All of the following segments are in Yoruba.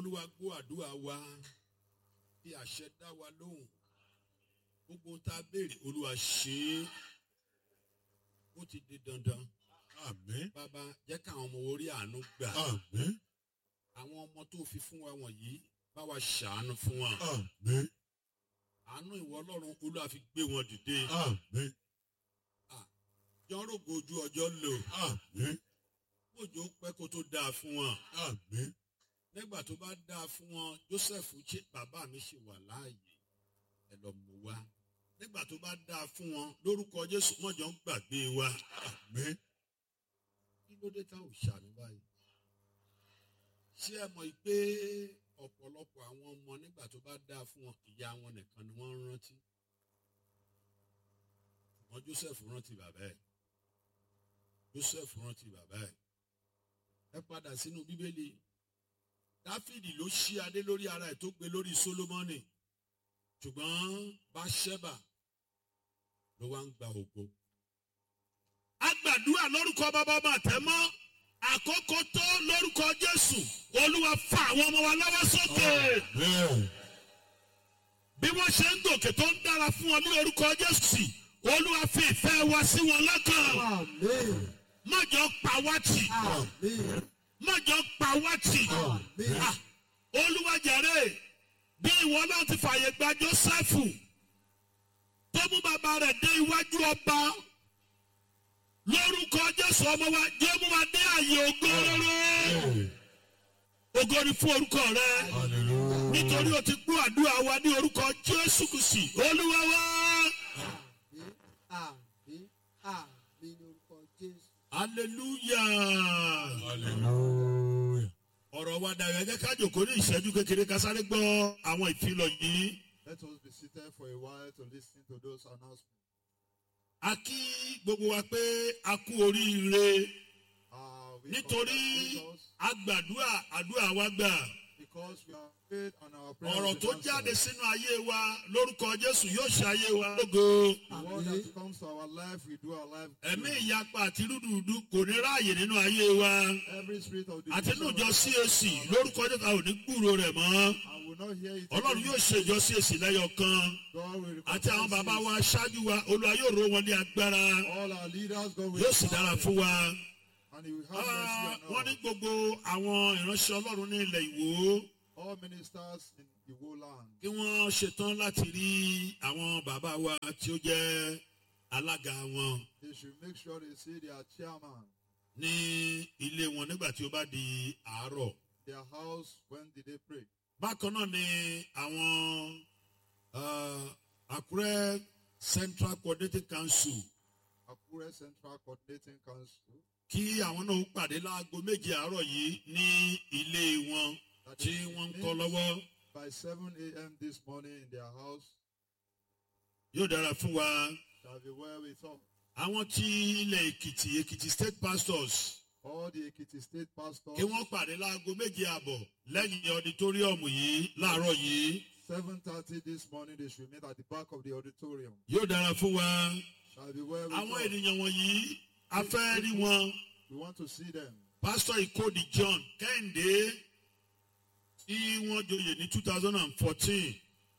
olúwa gbọ́ àdúrà wa bí àṣẹ dá wa lóhùn gbogbo tá a béèrè olúwa ṣe é ó ti di dandan Àmín. bàbá jẹ́ káwọn ọmọ orí àánú gbà Àmín. àwọn ọmọ tó fi fún wa wọ̀nyí bá wa ṣàánú fún wọn Àmín. àánú ìwọ ọlọ́run olúwa fi gbé wọn dìde Àmín. jọ́rògbò ojú ọjọ́ lò Àmín. òjò pẹ́ kó tó dáa fún wọn Àmín. nígbà tó bá dáa fún wọn joseph ṣe bàbá mi ṣì wà láàyè ẹ lọ mú wa nígbà tó bá dáa fún wọn lórúkọ jésù mọjọ ń gbàgbé wa Àmín. kí ló dé tá ò ṣàánú báyìí ṣé ẹ mọ̀ pé ọ̀pọ̀lọpọ̀ àwọn ọmọ nígbà tó bá dáa fún wọn ìyá wọn nìkan ni wọ́n ń rántí wọn joseph rántí bàbá ẹ̀ joseph rántí bàbá ẹ̀ ẹ padà sínú bíbélì dáfídì ló ṣí adé lórí ara ẹ̀ tó gbé lórí sólómọ́nì ṣùgbọ́n báṣẹ́bà ló wá ń gba ògo. a gbàdúrà lórúkọ bàbá máa tẹ̀ mọ́ àkókò tó lórúkọ jésù olúwa fa àwọn ọmọ wa lọ́wọ́ sókè Àmín. bí wọ́n ṣe ń gòkè tó ń dára fún wọn ní orúkọ jésù olúwa fi ìfẹ́ wa sí wọn lọ́kàn Àmín. mọ̀jọ pa wá tì Àmín. mọ̀jọ pa wá tì. Àmín. Ah, olúwa jàre bí ìwọ náà ti fàyè gba jósẹ́fù tó mú bàbá rẹ̀ dé iwájú ọba lórúkọ jésù ọmọ wa jẹ́ mú wa dé àyè ògo rere ògo ni fún orúkọ rẹ Hallelujah. nítorí o ti gbọ́ àdúrà wa ní orúkọ jésù kùsì olúwa wa Àmín. Àmín. Àmín ní orúkọ Jésù. hallelujah Hallelujah. ọ̀rọ̀ wa dàrú ẹ̀jẹ̀ ká jòkó ní ìṣẹ́jú kékeré ká sáré gbọ́ àwọn ìfilọ̀ yìí. Let us be seated for a while to listen to those announcements. a kí gbogbo wa pé a kú oríire Uh, we nítorí congratulate us a gbàdúrà àdúrà wa gbà because we have prayed and our prayers ọ̀rọ̀ been tó answered. jáde sínú ayé wa lórúkọ jésù yóò ṣe ayé wa lógo The word that comes to our life, we do our life. ẹ̀mí good. ìyapa àti rúdurùdu kò ní ráàyè nínú ayé wa Every spirit of àti division inú ìjọ of cac lórúkọ jésù a ò ní gbúrò rẹ̀ mọ́ I will not hear it. ọlọ́run again. yóò ṣe ìjọ cac lẹ́yọ kan God will àti àwọn recompense bàbá us. wa aṣáájú wa olúwa yóò ró wọn ní agbára All our leaders, God will yóò sì dára empower fún them, wa. and He will have Ah, mercy wọ́n on ní us. gbogbo àwọn ìránṣẹ́ ọlọ́run ní ilẹ̀ ìwò All ministers in the whole land. kí wọ́n ṣetán láti rí àwọn bàbá wa tí ó jẹ́ alága wọn They should make sure they see their chairman, ní ilé wọn nígbà tí ó bá di àárọ̀. their house, when did they pray? bákan náà ni àwọn ah, àkúrẹ́ central coordinating council Akure Central Coordinating Council. kí àwọn náà ó pàdé láago méje àárọ̀ yìí ní ilé wọn that tí is wọ́n ń meet kọ́ lọ́wọ́ By 7 a.m. this morning in their house, yóò dára fún wa. shall be well with us. àwọn tí ilẹ̀ èkìtì èkìtì state pastors All the Ekiti State pastors, kí wọ́n pàdé láago méje àbọ̀ lẹ́yìn ọditóríọ̀mù yìí láàárọ̀ yìí 7.30 this morning, they should meet at the back of the auditorium. yóò dára fún wa. Shall be well with àwọn us. ènìyàn wọ̀nyí a fẹ́ rí wọn We want to see them. pastor ikodi john kẹ́hìndé tí wọ́n joyè ní two thousand and fourteen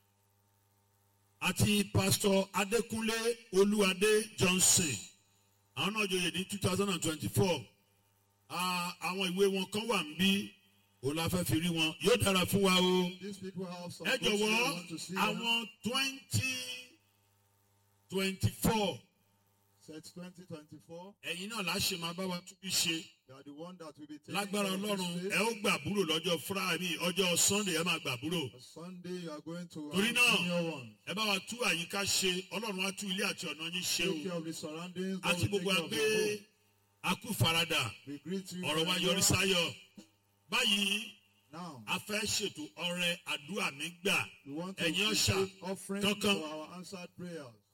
àti pastor adékúnlé olúwadé johnson àwọn náà joyè ní two thousand and twenty-four àwọn ìwé wọn kan wà níbí òun la fẹ́ fi rí wọn yóò dára fún wa o These people have some ẹ books they jọ̀wọ́ want to see them. àwọn twenty twenty-four Set 2024, ẹ̀yin náà láṣẹ máa bá wa túbí ṣe. they are the one that will be taking lágbára care of ọlọ́run this ẹ faith. ó gbàbúrò lọ́jọ́ friday ọjọ́ sunday ẹ máa gbàbúrò On Sunday, you are going to Torí have náà, senior one. ẹ bá wa tú àyíká ṣe ọlọ́run á tú ilé àti ọ̀nà yín ṣe Take care o of the surroundings. God àti will take gbogbo care of àgbé your home. akú farada We greet you. ọ̀rọ̀ wa very yọrí well. sáyọ̀ báyìí Now, a fẹ́ ṣètò ọrẹ àdúrà mi gbà we want to ẹ̀yin ọ̀ṣà receive offering kankan. for our answered prayers.